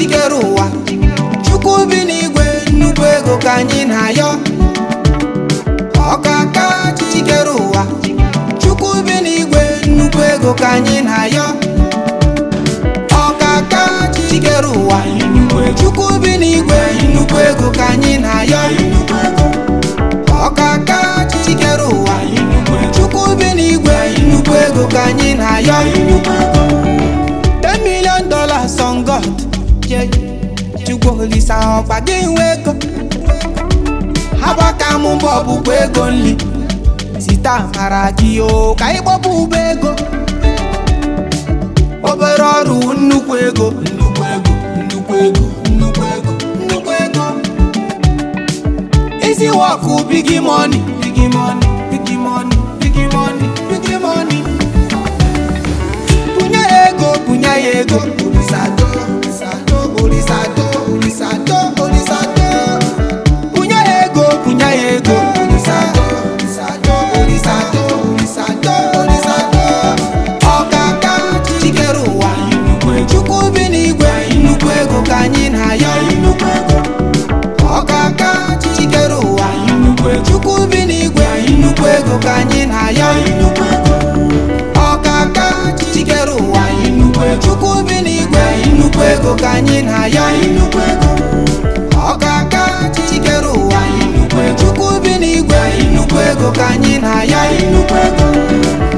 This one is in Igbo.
chikere ụwa chukwu bi n'igwe nnukwu ego ka anyị na-ayọ ọkaka chikere ụwa chukwu bi n'igwe nnukwu ego ka anyị na-ayọ ọkaka chikere ụwa chukwu bi n'igwe nnukwu ego ka anyị na-ayọ ọkaka chikere ụwa chukwu bi n'igwe nnukwu ego ka anyị na-ayọ 10 million dollars on God yeah. chukwu olisa ọkpa gị nwe ego agbaka m mbọ bụkwa ego nli site amara gị o ka ị gbọpụ ụba ego obere ọrụ nnukwu ego nnukwu ego nnukwu ego nnukwu ego nnukwu ego isi wọkụ bigi mọni bigi mọni bigi mọni bigi mọni bigi mọni bunye ya ego bunye ya ego olisado olisado olisado olisado olisado bunye ya ego bunye ya ego olisado olisado olisado olisado olisado ọkaka chikere ụwa chukwu bi n'igwe nnukwu ego ka anyị na-ayọ ọkaka chikere ụwa chukwu bi n'igwe nnukwu ego ka anyị na-ayọ ọkaka chikere ụwa chukwu bi n'igwe nnukwu ego ka anyị na-ayọ ọkaka chikere ụwa chukwu bi n'igwe nnukwu ego ka anyị na-ayọ